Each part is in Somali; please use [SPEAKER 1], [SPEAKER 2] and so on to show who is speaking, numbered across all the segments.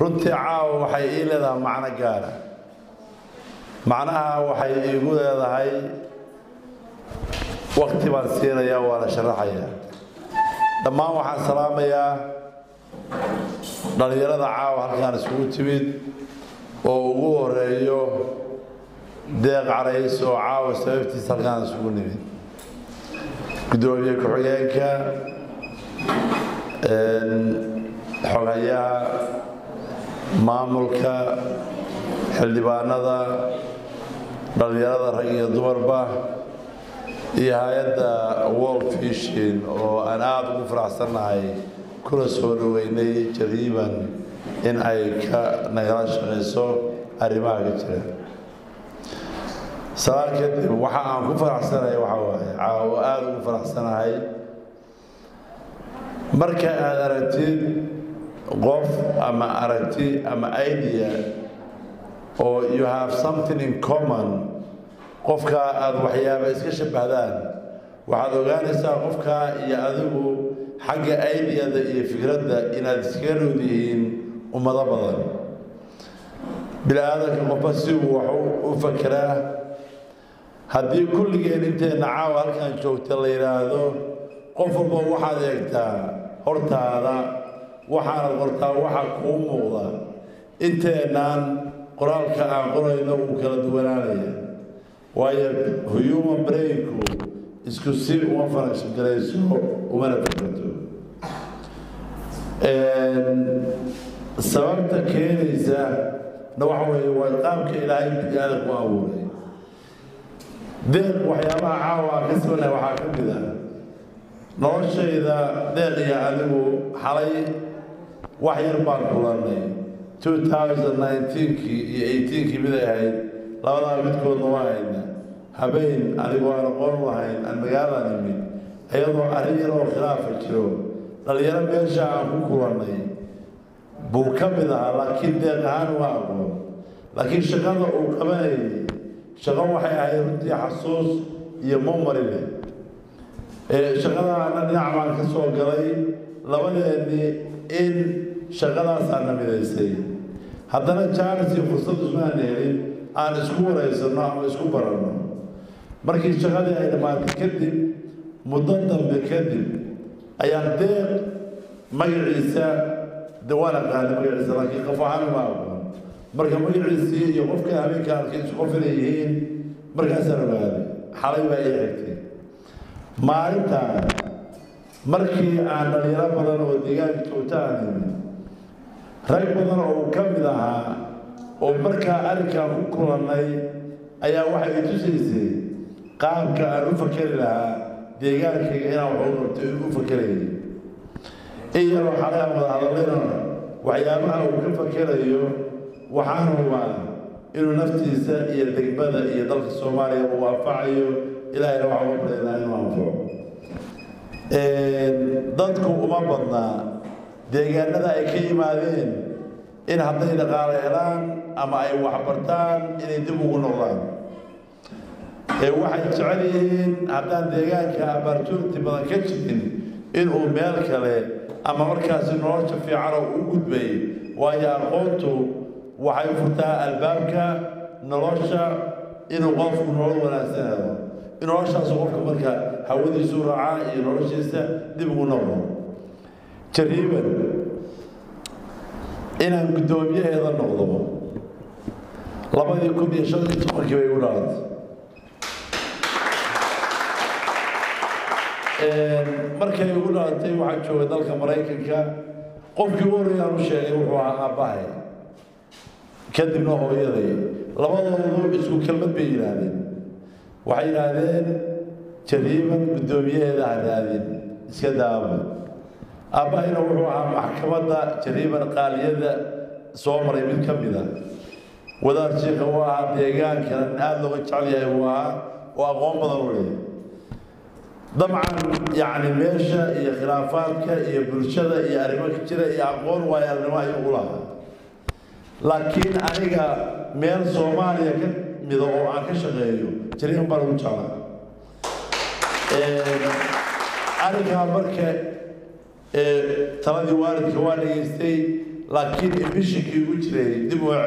[SPEAKER 1] runtii caawa waxay ii leedahay macno gaara macnaha waxay iigu leedahay wakti baan siinayaa waana sharaxayaa dhammaan waxaan salaamayaa dhallinyarada caawa halkaan isugu timid oo ugu horeeyo deeq carays oo caawa sababtiisa halkaan isugu nimid guddoomiye ku-xigeenka xogayaha maamulka xildhibaanada dhallinyarada rag iyo dumarba iyo hay-adda world fishin oo aan aada ugu faraxsannahay kuna soo dhaweynay jariiban in ay ka nagala shaqayso arrimaha ka jira salaan kadib waxa aan ku faraxsanahay waxaa waaye caawo aada ugu faraxsanahay marka aada aragtid qof ama aragti ama idea oo you have something in common qofkaa aada waxyaaba iska shabahdaan waxaad ogaanaysaa qofkaa iyo adigu xagga ideada iyo fikradda inaad iskaga nood yihiin ummado badan bini-aadanka qofba si uu wax u fakeraa haddii kulligeen inteenna caawa halkaan joogta la yidhaahdo qof walba waxaad eegtaa hortaada waxaanad qortaa waxa kuu muuqda inteennaan qoraalka aan qorayno uu kala duwanaanaya waayo human brainku isku si uma faragshan garayso umana fakarto sababta keenaysa na waxa weeye waa qaabka ilaahay bini-aada ku abuuray deeq waxyaabaha caawa aan ka sibanahay waxaa ka mid ah noloshayda deeq iyo adigu xalay wax yar baan kulannay 2019kii iyo 18kii miday ahayd labadaa midkoodna waa hayna habeen anigoo aan aqoon lahayn aan magaalaan imid iyadoo arrin yar oo khilaafa jiro dhallinyaro meesha aan ku kulannay buu ka mid ahaa laakiin deeq ahaan waa aqoon laakiin shaqada uu qabanayay shaqo waxay ahayd runtii xasuus iyo momari leh shaqadaana dhinac baan ka soo galay labadeennii in shaqadaasaana midaysay haddana jaanis iyo fursad ismaan helin aan isku waraysanno ama isku baranno markii shaqadii ay dhammaatay kadib muddo dambe kadib ayaan deeq magaciisa de waan aqaanay magaciisa laakiin qof ahaan ma aqoon marka magaciisii iyo qofka habeenka arkay isku qof inay yihiin markaasaan ogaaday xalay baa ii xigtay maalintaan markii aan dhalinyaro badan oo deegaanka joogta aan imid rag badan oo uu ka mid ahaa oo markaa arrinkaan ku kulannay ayaa waxay i tusaysay qaabka aan u fakeri lahaa deegaankayga inaan wax u qabto in u fakerayay in yaroo xalay aan wada hadallayna waxyaabaha uu ka fakerayo waxaan hubaa inuu naftiisa iyo degmada iyo dalka soomaaliya uu anfacayo ilaahayna waxaa uga baryaynaa inuu anfaco dadku uma badnaa deegaanada ay ka yimaadeen in hadday dhaqaale helaan ama ay waxbartaan inay dib ugu noqdaan waxay jecel yihiin haddaan deegaanka opportunity badan ka jirin inuu meel kale ama markaasi nolosha fiican oo u gudbay waayo aqoontu waxay furtaa albaabka nolosha inuu qofku nolol wanaagsan helo in noloshaasu qofka marka hawadiisu raacaa iyo noloshiisa dib ugu noqdo jariiban inaan guddoomiyaheeda noqdo labadii kun iyo shan iyo tobankii bay igu dhalatay markay igu dhalatay waxaan joogay dalka maraykanka qofkii ugu horreeyaan u sheegay wuxuu ahaa aabbahay kadibna hooyaday labadoodu isku kelmad bay yidhaahdeen waxay yidhaahdeen jariiban guddoomiyaheeda ha raadin iska daaba aabbahayna wuxuu ahaa maxkamadda jariiban qaaliyada soo maray mid ka mid a wadaad shiikha uu ahaa deegaankan aada looga jecel yahay uu ahaa oo aqoon badan u leeyahay dabcan yacni meesha iyo khilaafaadka iyo bulshada iyo arrimo ka jira iyo aqoon waayo arnimo ayuu u lahaa laakiin aniga meel soomaaliya ka mida oo aan ka shaqeeyo jariiban baan ugu jeclaa arrinkaa marka taladii waalidka waa dhegaystay laakiin emishinkii ugu jiray dib oo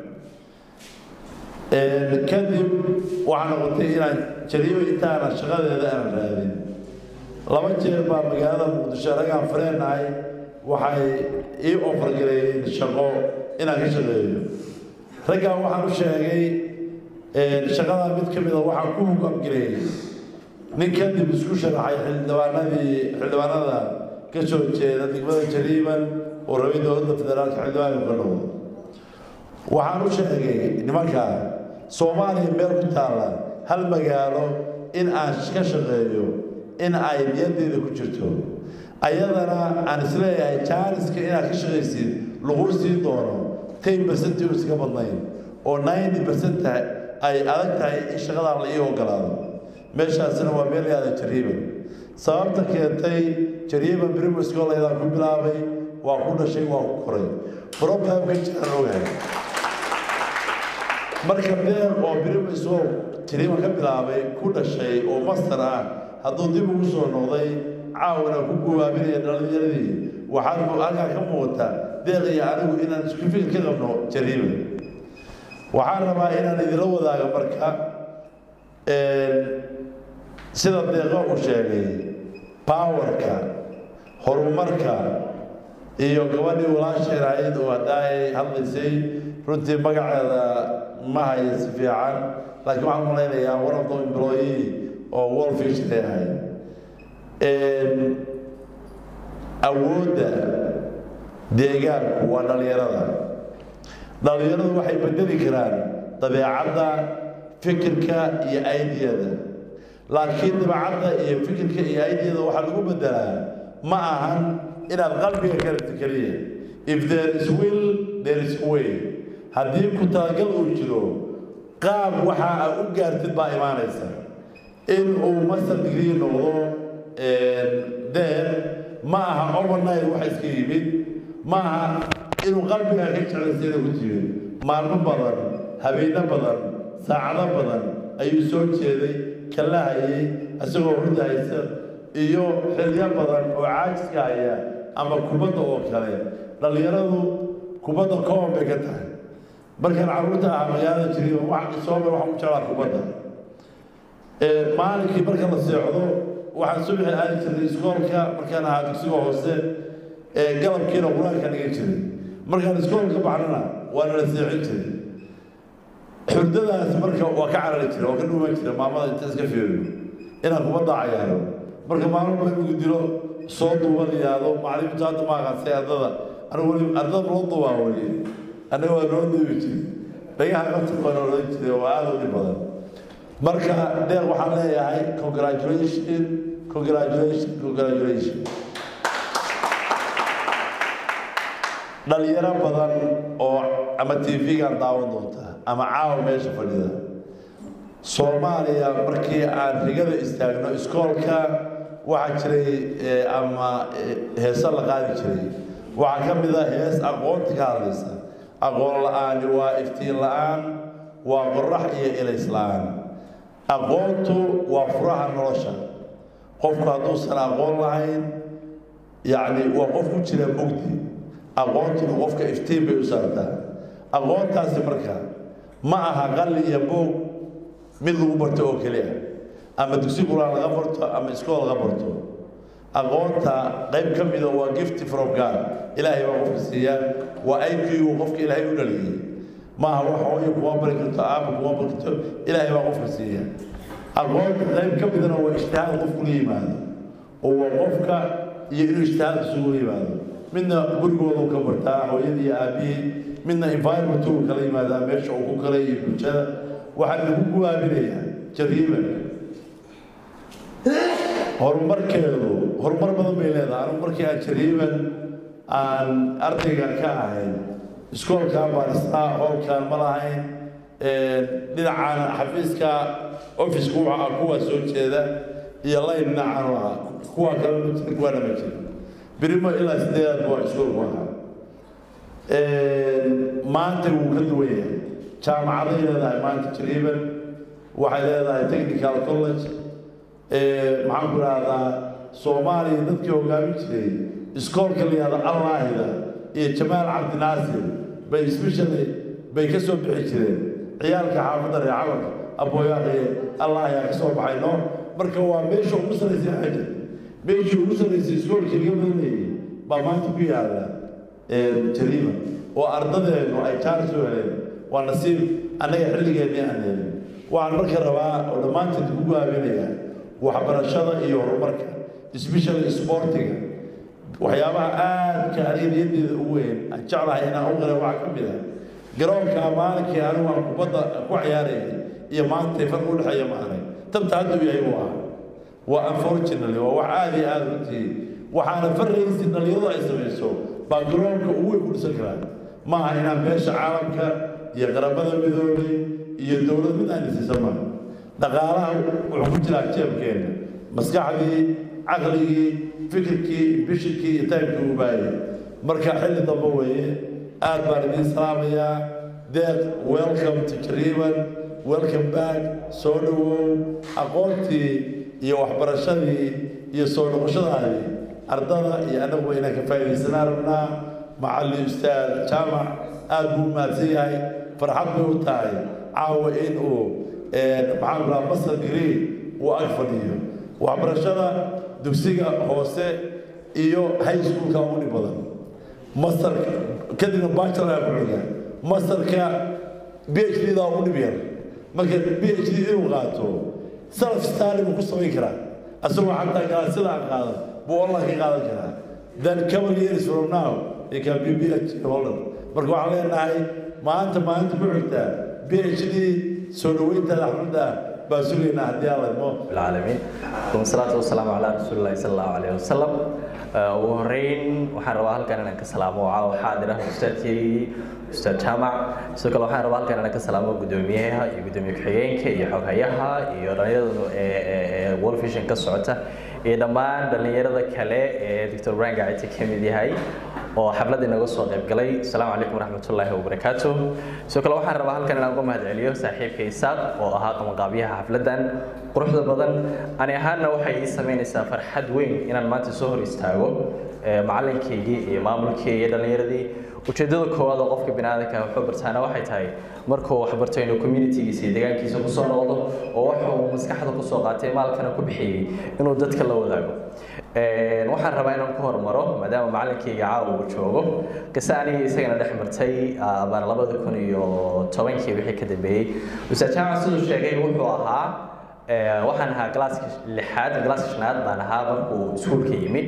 [SPEAKER 1] celin kadib waxaa noqotay inaan jariibo intaana shaqadeeda aanan raadin laba jeer baa magaalada muqdisho raggaan fareenahay waxay ii ofargareeyeen shaqo inaan ka shaqeeyo raggaan waxaan u sheegay shaqadaa mid ka mida waxaan ku hoggaamgareeyey nin kadib isku sharaxay xildhibaanadii xildhibaanada ka soo jeeda degmada jariiban oo rabay dowladda federaalka xildhibaanka ka noqdo waxaan u sheegay nimanka soomaaliya meel ku taalla hal magaalo in aan ka shaqeeyo in ay niyaddeeda ku jirto ayadana aan isleeyahay jaaniska inaad ka shaqaysid lagu siin doono ten percent uusan ka badnayn oo ninety percent ay adag tahay in shaqadaa la ii ogolaado meeshaasina waa meel yaada jariiban sababta keentay jariiban brimo schoolaydaan ku bilaabay waa ku dhashay waa ku koray problemka jiraan ogahay marka beer oo brimo school jariiban ka bilaabay ku dhashay oo master ah hadduu dib ugu soo noqday caawina ku guwaabinaya dhalinyaradii waxaan halkaa ka muuqata deeq iyo anigu inaan isku fikir ka qabno jariiban waxaan rabaa inaan idinla wadaago marka sida deeqo uu sheegay powerka horumarka iyo gabadhii walaasheer ahayd oo haddaa ay hadlaysay runtii magaceeda ma haya si fiican laakiin waxaan malaynayaa one of the employee oo wolfish ay ahayd awoodda deegaanku waa dhallinyarada dhallinyaradu waxay bedeli karaan dabeecadda fikirka iyo aidiyada laakiin dabeecadda iyo fikirka iyo aidiyada waxaa lagu bedelaa ma ahan inaad qalbiga ka rabti keliya if there is will there is way haddii ku talagal uu jiro qaab waxa aad u gaartid baa imaanaysa in uu master degree noqdo deen ma aha overnight waxa iska yimid ma aha inuu qalbiga ka jeclaysa inuu ku timid maalmo badan habeeno badan saacado badan ayuu soo jeeday kala hayay isagoo hurda haysa iyo xilyo badan oo caajiska haya ama kubadda oo kale dhallinyaradu kubadda koon bay ka tahay markaan carruurta ah magaalada jiriyo wax sooba waxaan u jeclaa kubadda maalinkii marka la seexdo waxaan subaxi aadi jirnay iskoolka markaan ahaa dugsiga hoose galabkiina qur-aanka dhigan jiray markaan iskoolka baxnana waa nala seexin jiray xurdadaas marka waa ka carari jira waa ka dhuuman jira maamada inta iska fiiriyo inaan kubadda cayaaro marka maalin ba inugu dilo soo duuban yaado macalimiintu hadda ma aqansay ardada anigu weli ardada loo duubaa weli annaga waa noo duubi jiray dhagaha qabta waa noolan jiray waa aada u dhib badan marka deeq waxaan leeyahay congratulation congratulation congratulation dhalinyaro badan oo ama tv-gaan daawan doonta ama caawa meesha fadhida soomaaliya markii aan rigada istaagno iskoolka waxaa jiray ama heese la qaadi jiray waxaa ka mid a hees aqoonta ka hadlaysa aqoon la-aani waa iftiin la-aan waa qorax iyo ilays la-aan aqoontu waa furaha nolosha qofku hadduusan aqoon lahayn yacni waa qof ku jira mugdi aqoontuna qofka iftiin bay u saartaa aqoontaasi marka ma aha qalli iyo boog mid lagu barto oo keliya ama dugsi quraan laga barto ama iskool laga barto aqoonta qayb ka mida waa gift from god ilaahay baa qofka siiya waa aykiigu qofka ilaahay u dhaliyey maaha wax hooyo kuma bari karto aaba kuma bari karto ilaahay baa qofka siiya aqoonta qayb ka midana waa ijtihaad qofku la yimaado oo waa qofka iyo inuu ijtihaad isugu la yimaado midna gurigoodu ka bartaa hooyadii iyo aabihii midna environment uu kala yimaadaa meesha uu ku kala iyo bulshada waxaa lagu guwaabinayaa jariiban horumarkeedu horumar badan bay leedahay anigu markii aan jariiban aan ardayga ka ahayn iskoolkaan baan isnaa hoolkaan ma lahayn dhinacaan xafiiska offiska waxa kuwa soo jeeda iyo layn dhinacaan u ahaa kuwa kale ma jira kuwaana ma jira birimo ilaa sideedaad baa iskoolku ahaa maanta wuu ka duwan yahay jaamacaday leedahay maanta jariiban waxay leedahay technical college maxaan ku rahdaa soomaaliya dadkii hogaamin jiray iskoolka la yihahda allaahida iyo jamaal cabdinaasir bay especially bay ka soo bixi jireen ciyaalka xaafadda reer camalka abooyaaqi allah ayaa ka soo baxay noo marka waa meesha ugu sarraysay xaja meeshii ugu sarraysay iskoolkii laga badanayay baa maanta ku yaalla jariima oo ardadeennu ay jaaris u heleen waa nasiib annaga xilligeennii aan helin waxaan marka rabaa oo dhammaanteed ku gaabinayaa waxbarashada iyo horumarka especially sportiga waxyaabaha aadka aniga niyaddeeda ugu weyn aan jeclahay inaan u qira waxaa ka mid ah garoonka maalinkii anigu aan kubadda ku ciyaarayay iyo maanta farq u dhexeeya ma arag tabta hadda u yahay buu ahaa waa unfortunately waa wax aada iyo aada runtii waxaana farraysi dhalinyaradu ay samayso baa garoonka ugu weyn ku dhisan karaan ma aha inaan beesha caalamka iyo qaramada midoobay iyo dowlad mid aan isiisa maaha dhaqaalaha wuxuu ku jiraa jeebkeenna maskaxdii caqligii fikirkii bishirkii iyo taymkii u baayay marka xilli dambe weeye aad baan idiin salaamayaa deeq welcome to jariiban welcome back soo dhowow aqoontii iyo waxbarashadii iyo soo noqoshadaadii ardada iyo annaguba inaan ka faa'iidaysanaa rabnaa macallin ustaad jaamac aad buu u mahadsan yahay farxad bay u tahay caawa in uu maxaan rahaa masar green uu ag fadhiyo waxbarashada dugsiga hoose iyo high schoolka ugu dhib badan masar kadibna bachelor ku xiga masarka b h d da ugu dhib yar marka b h d inuu qaato self study buu ku samayn karaa asagoo xataa galaasida aan qaadan buu online ka qaadan karaa then couple years from now he can be PhD holder marka waxaan leenahay maanta maalinta ku xigtaa PhD soo dhaweyntaada xafladda baan sugaynaa haddii alla idmo
[SPEAKER 2] العالمين والصلاة والسلام على رسول الله صلى الله عليه وسلم ugu horeyn waxaan rabaa halkan inaan ka salaamo caawa xaadira ustaadkii ustaad jaamac sidoo kale waxaan rabaa halkan inaan ka salaamo guddoomiyaha iyo guddoomiye ku-xigeenka iyo xoghayaha iyo dhalinyarada ee world vision ka socota iyo dhammaan dhalinyarada kale ee doctor brian gaciti ka mid yahay oo xafladda inaga soo qayb galay asalaamu calaykum waraxmatullaahi wabarakaatu sidoo kale waxaan rabaa halkan inaan uga mahadceliyo saaxiibka isaaq oo ahaa qabanqaabyaha xafladdan quruxda badan ani ahaanna waxay ii samaynaysaa farxad weyn inaan maanta soo hor istaago macalinkaygii iyo maamulkii iyo dhallinyaradii ujeeddada koowaad oo qofka biniaadanka wuxuu bartaana waxay tahay markuu wax barto inuu communitygiisa iyo deegaankiisa kusoo noqdo oo wuxuu maskaxda kusoo qaatay maalkana ku bixiyey inuu dadka la wadaago waxaan rabaa inaan ku hormaro maadaama macalinkayga caawa uu joogo qise aniga isagana dhex martay baan labada kun iyo tobankii wixii ka dambeeyey ustaad jaamac siduu sheegay wuxuu ahaa waxaan ahaa galaaska lixaad galaaska shanaad baan ahaa markuu iskuulka yimid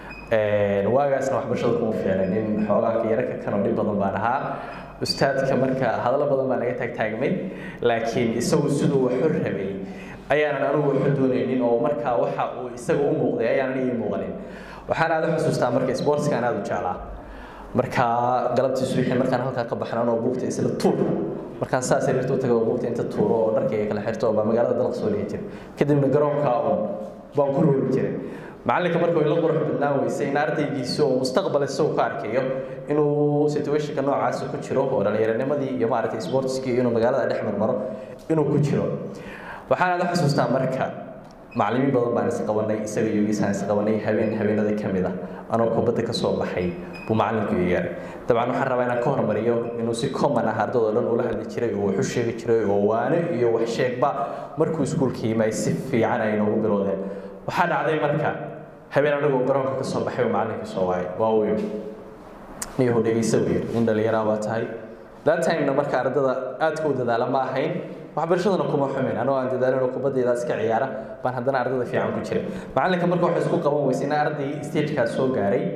[SPEAKER 2] waagaasna waxbarashada kuma fiicnay nin xoogaa yararka kanoo dhib badan baan ahaa ustaadka marka hadallo badan baa naga taagtaagmay laakiin isagu siduu waxu rabay ayaanan anugu waxu doonaynin oo markaa waxa uu isaga u muuqday ayaanan ii muuqanin waxaan aada u xusuustaa marka sportskaan aada u jeclaa markaa galabtii subaxii markaan halkaa ka baxnan oo buugta isla tuur markaan saas yarirta u taga oo buugta inta tuuro oo dharkayga kala xirto baa magaalada dalaq soo dhihi jiray kadibna garoonkaa un baan ku roori jiray macalinka marka way la qurux badnaan weysay in ardaygiisa oo mustaqbal isagu ka arkayo inuu situationka noocaasa ku jiro oo dhallinyaranimadii iyo maaragtay sportskii inuu magaalada dhex marmaro inuu ku jiro waxaan aada xusuustaa marka macallimiin badan baan isqabanay isaga iyo isaan isqabanay habeen habeenada ka mid ah anoo kubadda ka soo baxay buu macallinku ii yeeray dabcan waxaan rabaa inaan ka hormariyo inuu si common ah ardada oo dhan ula hadli jiray oo wax u sheegi jiray oo waano iyo wax sheegba markuu iskuulka yimay si fiican ay noogu bilowdeen waxaa dhacday marka habeen anagoo garoonka ka soo baxay oo macallinka soo waayay waa uu yidhi niyahu dhegeysa buu yidhi nin dhallinyaraa baa tahay that timena marka ardada aadka u dadaala ma ahayn waxbarashadana kuma xumin anoo aan dadaalin oo kubaddeeda iska ciyaara baan haddana ardada fiican ku jiray macallinka marka waxay isku qaban weysay in arday stagekaas soo gaaray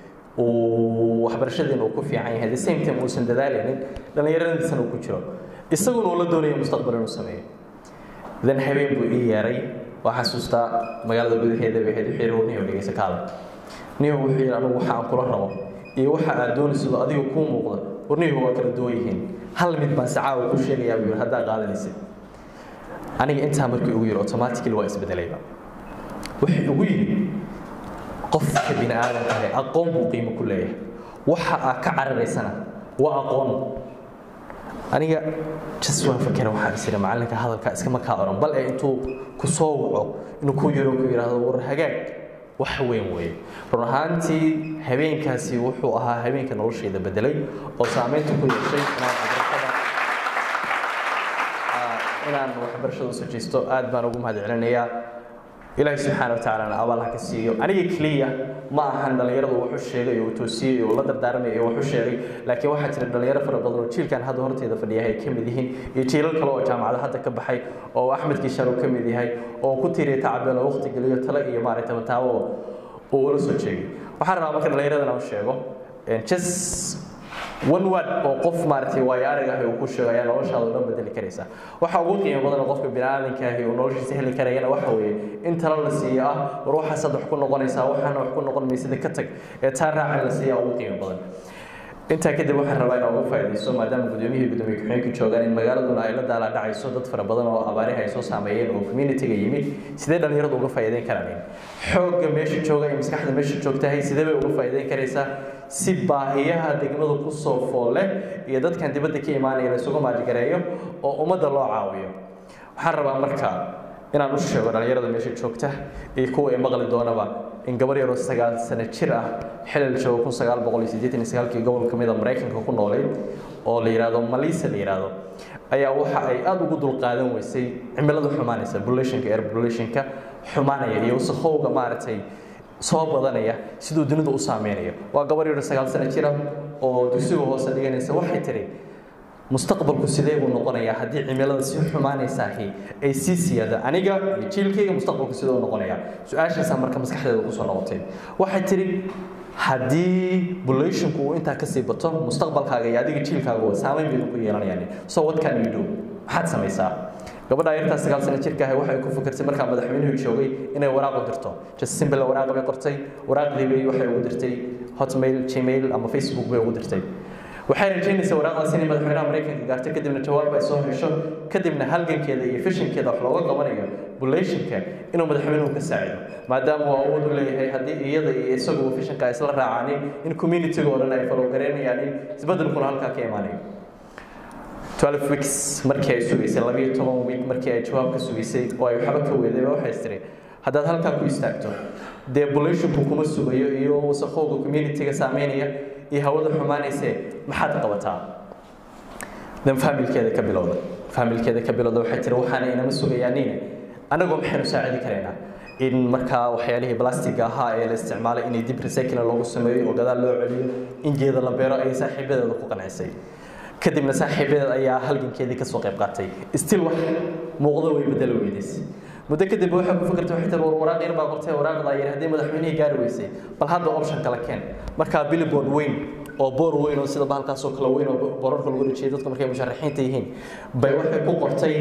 [SPEAKER 2] uu waxbarashadiina uu ku fiican yahay the same time uusan dadaalaynin dhallinyaradiisana uu ku jiro isaguna uu la doonaya mustaqbal inuu sameeyo then habeen buu ii yeeray waa xasuustaa magaalada gudaheeda bay ahayd wixii niyo dhegeysa kaada niyo wuxuu yidhi anigu waxa aan kula rabo iyo waxa aad doonaysido adiga kuu muuqda warnihu waa kala duwan yihiin hal mid baan sacaawa ku sheegayaa buu yidhi haddaa qaadanaysid aniga intaa markii ugu yidhi automatically waa isbedelayba wuxuu ugu yidhi qofka bini aadamka ah aqoon buu qiimo ku leeyahay waxa aad ka cararaysana waa aqoon aniga jas waan fakera waxaan is idhi macallinka hadalka iskama kaa oran bal ee intuu ku soo waco inuu ku yaro ku yidhaahdo war hagaag wax weyn weeye run ahaantii habeenkaasi wuxuu ahaa habeenka noloshayda bedelay oo saameynta ku yeeshay inaan waxbarashada inaan waxbarashada usoo jeesto aad baan ugu mahad celinayaa ilaahay subxaana watacaalana abaal ha ka siiyo aniga keliya ma ahan dhallinyaradu wuxuu sheegay oo toosiyey oo la dardaaramay oo wuxuu sheegay laakiin waxaa jira dhallinyaro fara badan oo jiilkan hadda horteeda fadhiyahay ay ka mid yihiin iyo jiilal kale oo jaamacada hadda ka baxay oo axmed kiishaar uu ka mid yahay oo ku tiiriya tacabeen oo waqti geliyo tale iyo maaragtay mataawo uu ula soo jeegay waxaan rabaa marka dhallinyaradana u sheego just one word oo qof maaragtay waayo arag ah uu ku sheego ayaa noloshaada dhan bedeli karaysa waxa ugu qiimo badan oo qofka bini'aadanka ahi uu noloshiisa heli karayana waxa weeye in talo la siiyo ah war waxaas hadda wax ku noqonaysaa waxaana wax ku noqon maysida ka tag ee taa raacan la siiyaa ugu qiimo badan intaa kadib waxaan rabaa inaan uga faa'iidaysto maadaama gudoomiyihii gudoomiye ku-xigeenka joogaan in magaaladuna ay la daala dhacayso dad fara badan oo abaarihi ay soo saameeyeen oo communitiga yimid sidee dhallinyaradu uga faa'iideyn karaan xoogga meesha jooga iyo maskaxda meesha joogtahay sidee bay uga faa'iideyn karaysaa si baahiyaha degmadu ku soo foole iyo dadkan dibadda ka imaanaya la isugu maajigareeyo oo ummadda loo caawiyo waxaan rabaa marka inaan u sheego dhallinyarada meesha joogta iyo kuwa ay maqli doonaba in gabar yaroo sagaal sano jir ah xilal joogo kun sagaal boqol iyo siddeetan iyo sagaalkii gobol ka mid a maraykanka ku noolayd oo la yidhaahdo malisa la yidhaahdo ayaa waxa ay aada ugu dulqaadan weysay cimilada xumaanaysa populationka air populationka xumaanaya iyo wasakhowga maaragtay soo badanaya siduu dunidu u saameynayo waa gabar yaro sagaal sano jira oo dugsiga hoose dhiganaysa waxay tiri mustaqbalku sidee buu noqonayaa haddii cimilada sii xumaanaysaahi ay sii siyaada aniga iyo jiilkayga mustaqbalku sidee u noqonayaa su-aashaasaa marka maskaxdeeda kusoo noqotay waxay tiri haddii populationku uu intaa kasii bato mustaqbalkaaga iyo adiga jiilkaaga saameyn bay ku yeelanayaan so what can you do maxaad samaysaa gabadha yartaa sagaal sano jirka ahay waxay ku fikirtay markaa madaxweynuhu joogay inay waraaq u dirto just simple waraaq bay qortay waraaqdii bay waxay ugu dirtay hotmail gmail ama facebook bay ugu dirtay waxay rajaynaysaa waraaqdaas inay madaxweynaha maraykanka gaarto kadibna jawaab ay soo hesho kadibna halgankeeda iyo fishinkeeda wax looga qabanayo bulationka inuu madaxweynuhu ka saacido maadaama uu awood u leeyahay haddii iyada iyo isagu fishinka isla raacaanin in communitiga oo dhan ay falowgareynayaan in isbeddelkuna halkaa ka imaanayo 12 weeks markii ay sugaysay labiyo toban week markii ay jawaab ka sugaysay oo ay waxba ka weeday waxay tiri haddaad halkaa ku istaagto dee bulationku kuma sugayo iyo wasakhowga communitiga saameynaya iyo hawada xumaanayse maxaad qabataa dan faamilkeeda ka bilowda faamilkeeda ka bilowda waxay tiri waxaana inama sugayaaniine annagoo maxaynu saacidi karaynaa in markaa waxyaalihii blastiga ahaa ee la isticmaalay inay dib recycling loogu sameeyo oo gadaal loo celiyo in geeda la beero ayay saaxiibadeeda ku qancisay kadibna saaxiibadeed ayaa halgankeedii kasoo qayb qaatay still wax muuqdo way bedelo weydaysay muddo kadib waxay ku fikirtay waxay tiri war waraaq yar baa qortay waraaqda yar haddii madaxweynihii gaari weysay bal hadda option kala keen markaa billboard weyn oo boor weyn oo sida bahalkaasoo kale weyn oo boorarka lagu dhajiyay dadku markay musharaxiinta yihiin bay waxay ku qortay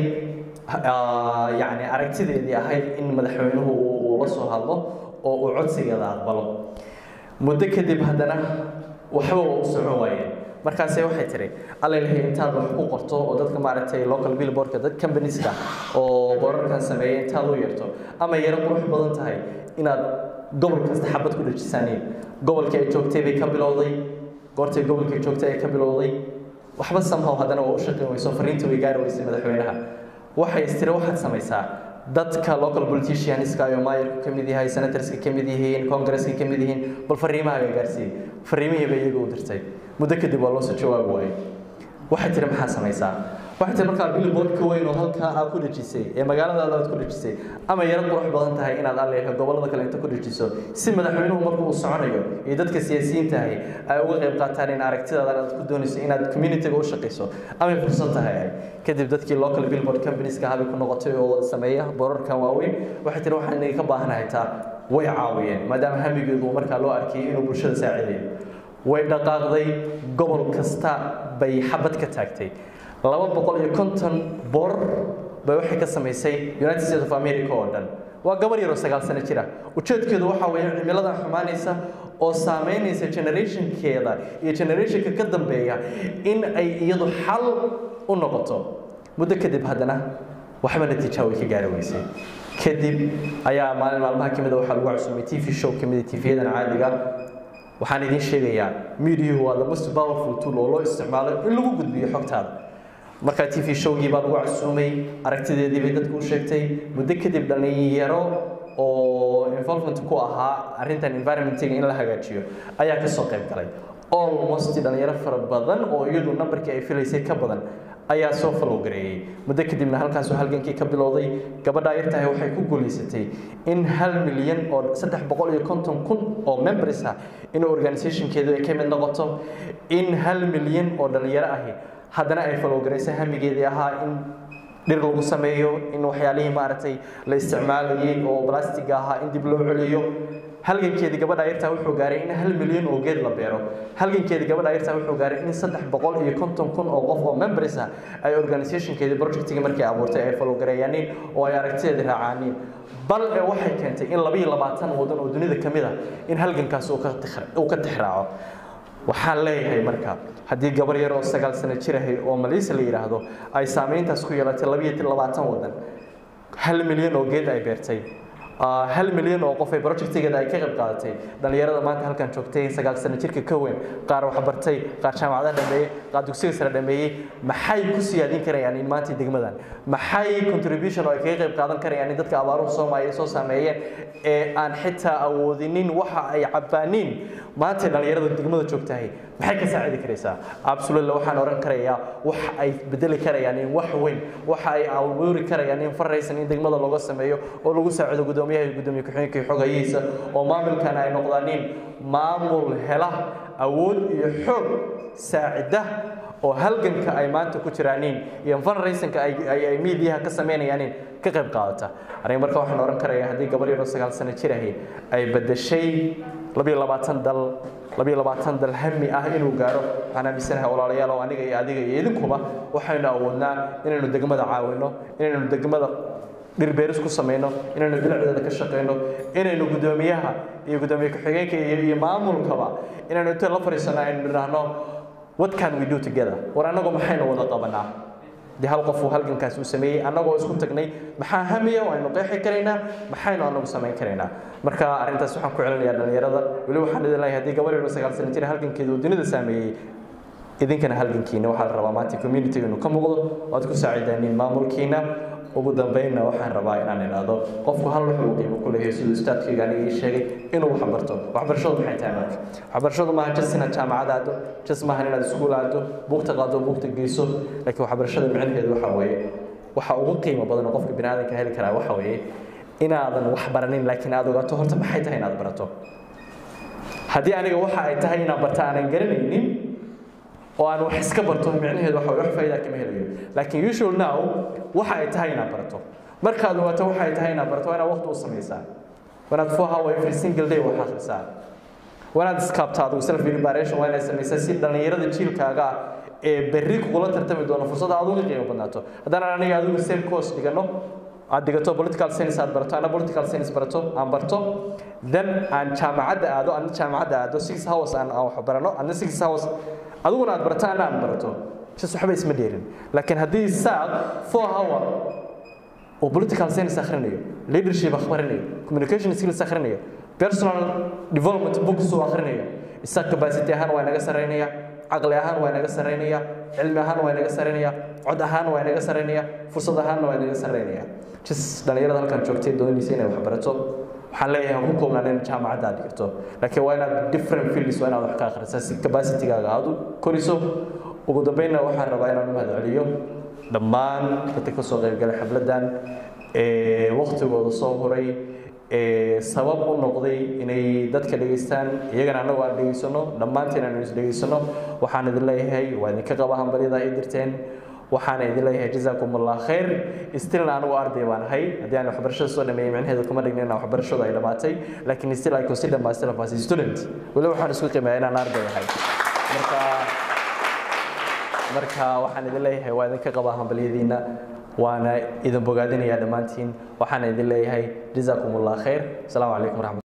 [SPEAKER 2] yacni aragtideedii ahayd in madaxweynuhu uu la soo hadlo oo uu codsigeeda aqbalo muddo kadib haddana waxba waa u socon waayeen markaase waxay tiri allailahay intaad wax ku qorto oo dadka maaragtay local billboardka dad companies-ka oo borarkan sameeya intaad u yarto ama yaro qurux badan tahay inaad gobol kasta xabad ku dhajisaaniin gobolkii ay joogtay bay ka bilowday goortay gobolkii joogtay ay ka bilowday waxba somehow haddana waa u shaqayn weyso fariinta way gaari weysay madaxweynaha waxay istiri waxaad samaysaa dadka local politicianska iyo maayarku ka mid yahay senatorska ka mid yihiin congresska ka mid yihiin bal fariimahaaga gaarsiiyey fariimihii bay iyaga u dirtay muddo kadib waa loo soo jawaabi waayey waxay tiri maxaa samaysaa waxay tiri markaa billboardka weyn oo halkaa aad ku dhejisay ee magaaladaada aad ku dhejisay ama yaro qurux badan tahay inaad alleeha gobollada kale inta ku dhejiso si madaxweynuhu markuu uu soconayo iyo dadka siyaasiyiinta ahi ay uga qayb qaataan in aragtidaada aad ku doonayso inaad communityga u shaqayso amay fursad tahay kadib dadkii local billboard companies-ka habay ku noqotay oo sameeya borarkan waaweyn waxay tiri waxaan inaga ka baahanahay taa way caawiyeen maadaama hamigeedu markaa loo arkayay inuu bulshada saacidayo way dhaqaaqday gobol kasta bay xabad ka taagtay laba boqol iyo konton boor bay waxay ka samaysay united states of america oo dhan waa gabar yaroo sagaal sano jira ujeedkeedu waxaa weeye cimiladan xumaanaysa oo saameynaysa generationkeeda iyo generationka ka dambeeya in ay iyadu xal u noqoto muddo kadib haddana waxba natiija way ka gaari weysay kadib ayaa maalin maalmaha ka mid a waxaa lagu cusumay t v show ka mid a tv-yadan caadiga waxaan idiin sheegayaa mediahu waa the most powerful tool oo loo isticmaalo in lagu gudbiyo xogtaada markaa t v showgii baa lagu casuumay aragtideedii bay dadku u sheegtay muddo kadib dhallinyaro oo involvement ku ahaa arrintan environmentiga in la hagaajiyo ayaa kasoo qayb galay almost dhalinyaro fara badan oo iyadu nambarkii ay filaysay ka badan ayaa soo follow gareeyey muddo kadibna halkaasuu halgankii ka bilowday gabadha yartahay waxay ku guulaysatay in hal milyan oo saddex boqol iyo konton kun oo members ah in organizationkeedu ay ka mid noqoto in hal milyan oo dhalinyaro ahi haddana ay follow garaysay hamigeedii ahaa in dhir lagu sameeyo in waxyaalihii maaragtay la isticmaalayay oo blastiga ahaa in dib loo celiyo halgankeedii gabadha yartaa wuxuu gaaray in hal milyan oo geed la beero halgankeedii gabadha yartaa wuxuu gaaray in saddex boqol iyo konton kun oo qof oo members ah ay organizationkeedii projectiga markay abuurtay ay folowgareeyaaniin oo ay aragtideedii raacaaniin bal ee waxay keentay in laba iyo labaatan wadan oo dunida ka mid ah in halgankaas uu ka tixraaco waxaan leeyahay marka haddii gabar yar oo sagaal sano jir ahay oo maliisa la yidhaahdo ay saameyntaas ku yeelatay labaiyo labaatan wadan hal milyan oo geed ay beertay hal milyan oo qof ay projectigeeda ay ka qayb qaadatay dhalinyarada maanta halkan joogtay sagaal sano jirka ka weyn qaar waxbartay qaar jaamacadaha dhameeyey qaar dugsiga sare dhameeyey maxay ku siyaadin karayaan in maanta degmadan maxay contribution oo ay kaga qayb qaadan karayaan in dadka abaaruhu soomaaliya soo saameeyeen ee aan xitaa awoodinin waxa ay cabbaaniin maanta dhalinyarada degmada joogtahay maxay ka saacidi karaysaa absolutely waxaan oran karayaa wax ay bedeli karayaan in wax weyn waxa ay abuuri karayaan in faraysan in degmada looga sameeyo oo lagu saacido gudoomiyaha iyo gudoomiye ku-xigeenka iyo xogayihiisa oo maamulkan ay noqdaanin maamul hela awood iyo xoog saacida oo halganka ay maanta ku jiraanin iyo fundraisingka ay ay miidiyaha ka sameynayaanin ka qayb qaadata aniga marka waxaan oran karayaa haddii gabar yaroo sagaal sano jir ahi ay bedeshay labiyo labaatan dal labiyo labaatan dal hami ah inuu gaaro waxaan aaminsanahay walaalayaal oo aniga iyo adiga iyo idinkuba waxaynu awoodnaa inaynu degmada caawino inaynu degmada dhirbeeris ku samayno inaynu bilicdeeda ka shaqayno inaynu gudoomiyaha iyo gudoomiye ku-xigeenka iyo maamulkaba inaynu inta la fadhiisano aynu nidhaahno what can we do together war annagu maxaynu wada qabanaa dee hal qof uu halgankaas uu sameeyey annagoo isku tagnay maxaa hamiya aynu qeexi karaynaa maxaynu annagu samayn karaynaa marka arrintaas waxaan ku celinayaa dhalinyarada weli waxaan idin leeyahay haddii gabar yaro sagaal sano jira halgankeeda uu dunida saameeyey idinkana halgankiina waxaa la rabaa maanta community inuu ka muuqdo oo aad ku saacidaaniin maamulkiina ugu dambeynna waxaan rabaa inaan idhaahdo qofku hal wuxuu qiimo ku leeyahay siduu ustaadkayga aniga ii sheegay inuu wax barto waxbarashadu maxay tahay marka waxbarashadu maaha jas inaad jaamacad aado jas maaha inaad iskuul aado buugta qaado buugta geyso laakiin waxbarashada micnaheedu waxa weeye waxa ugu qiimo badan oo qofka bini aadanka heli karaa waxa weeye inaadan wax baranin laakiin aad ogaato horta maxay tahay inaad barato haddii aniga waxa ay tahay inaan barta aanan garanaynin oo aan wax iska barto micnaheedu waxa wax faa'iido kama helayo laakiin you should know waxa ay tahay inaad barato markaad ogaato waxa ay tahay inaad barato waa inaad waqti u samaysaa wanaad four hour every single day wax akhrisaa wanaad iskaabtaa adigu self preparation waa inaad samaysaa si dhallinyarada jiilkaaga ah ee berri kugula tartami doono fursada aad uga qiimo badnaato haddaan aniga adigu same course dhigano aad dhigato political science aad barato ana political science barato aan barto then aan jaamacadda aado ana jaamacadda aado six hours aan aan wax barano ana six hours adiguna aad barato ana aan barato sis waxba isma dheerin laakiin haddii saad four hour oo political science akhrinayo leadership akhrinayo communication skills akhrinayo personal development books uu akhrinayo isaga capacity ahaan waa inaga sarreynaya caqli ahaan waa inaga sarreynaya cilmi ahaan waa inaga sarreynaya cod ahaan waa inaga sarreynaya fursad ahaanna waa inaga sarreynaya jis dhalinyarada halkan joogtay doonaysa inay wax barato waxaan leeyahay ku koobnaan in jaamacadda aad dhigto laakiin waa inaad different fields waa inaad wax ka akhrisaa si capacitygaaga aad u koriso ugu dambeynna waxaan rabaa inaan u mahadceliyo dhammaan dadka ka soo qaybgalay xafladdan ee waqtigooda soo huray ee sabab u noqday inay dadka dhegaystaan iyagana annagu aan dhegaysano dhammaanteen aanu is dhegaysano waxaan idin leeyahay waa idinka qaba hambalyada ay dirteen waxaana idin leeyahay jazaakum allah khayr stilna anigu arday baan ahay haddii aan waxbarashada soo dhameeyey micnaheedu kuma dhigna inaan waxbarashadu ay dhammaatay laakiin still I consider myself as a student weli waxaan isku qiimeeyaa inaan arday ahay marka marka waxaan idin leeyahay waa idinka qabaa hambalyadiina waana idin bogaadinayaa dhammaantiin waxaana idin leeyahay jazaakum allah khayr asalaamu calaykum waraxmat